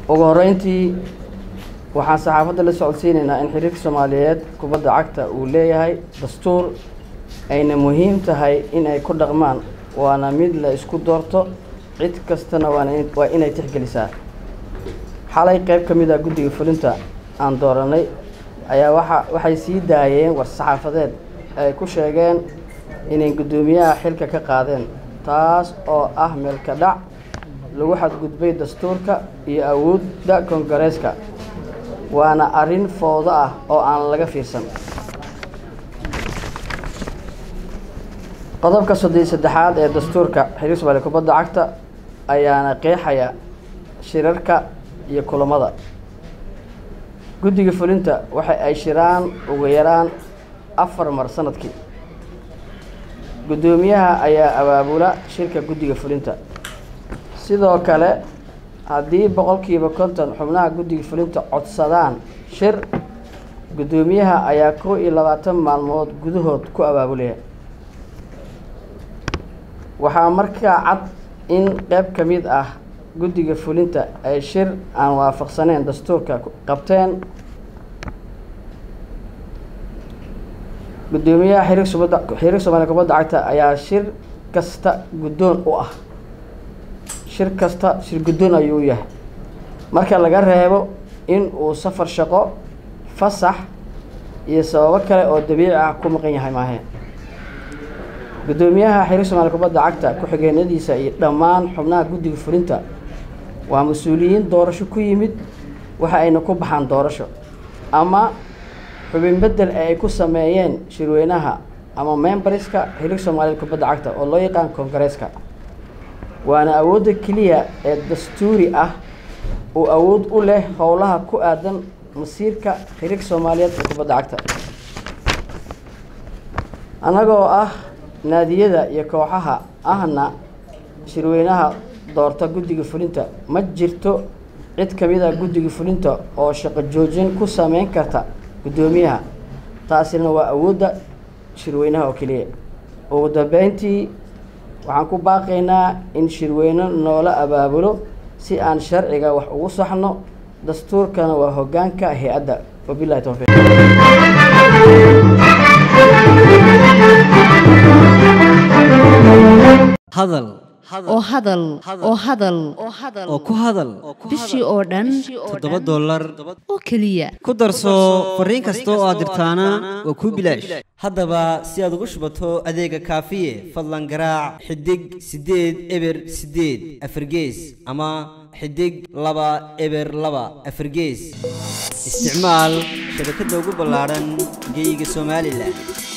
ugu horreyntii waxaan saxaafadda la socodsiinaynaa in xiriirka soomaaliyeed kubadda cagta uu leeyahay dastuur ayna muhiim tahay in ay ku dhaqmaan waana mid la isku doorto cid kastana waana waa inay tixgelisaa xalay qayb ka mid ah guddiga fulinta aan dooranay ayaa waxa waxay sii daayeen war-saxaafadeed ay ku sheegeen inay guddoomiyaha xilka ka qaadeen taas oo ah meelka dhac lagu xadgudbay dastuurka iyo awoodda koongareeska waana arrin foodo ah oo aan laga fiirsan qodobka soddon saddexaad ee dastuurka xiriir soomaaliya kubadda cagta ayaana qeexaya shirarka iyo kulamada guddiga fulinta waxa ay shiraan ugu yaraan afar mar sanadkii guddoomiyaha ayaa abaabula shirka guddiga fulinta sidoo kale haddii boqolkiiba konton xubnaha guddiga fulinta codsadaan shir guddoomiyaha ayaa kow iyo labaatan maalmood gudahood ku abaabulaya waxaa markaa cad in qayb ka mid ah guddiga fulinta ay shir aan waafaqsaneyn dastuurka qabteen guddoomiyaha xiriir subadda xiriir soomaaliya kubadda cagta ayaa shir kasta guddoon u ah shir kasta shir guddoon ayuu u yahay marka laga reebo in uu safar shaqo fasax iyo sababo kale oo dabiici ah ku maqan yahay maahe guddoomiyaha xiriir soomaaliya kubadda cagta ku-xigeenadiisa iyo dhammaan xubnaha guddiga fulinta waa mas-uuliyiin doorasho ku yimid waxa ayna ku baxaan doorasho ama xubin bedel ee ay ku sameeyeen shirweynaha ama memberska xiriir soomaaliyeed kubadda cagta oo loo yaqaan koongareeska waana awoodda keliya ee dastuuri ah uu awood u leh howlaha ku aadan masiirka xiriirka soomaaliyeed ee kubadda cagta annagoo ah naadiyada iyo kooxaha ahna shirweynaha doorta guddiga fulinta ma jirto cid ka mid a guddiga fulinta oo shaqo joojin ku sameyn karta guddoomiyaha taasina waa awoodda shirweynaha oo keliya ugu dambeyntii waxaan ku baaqaynaa in shirweyne noola abaabulo si aan sharciga wax ugu saxno dastuurkana waa hoggaanka hay-adda wabilahi towfiiq hadal oo hadal oo hadal oo ku hadal bishii oo dhan toddoba dollar oo keliya ku darso fariin kasta oo aad dirtaana waa kuu bilaash haddaba si aad ugu shubato adeega kaafiye fadlan garaac xidig siddeed eber siddeed afargees ama xidig laba eber laba afargees isticmaal shabakadda ugu ballaadhan geyga somalilan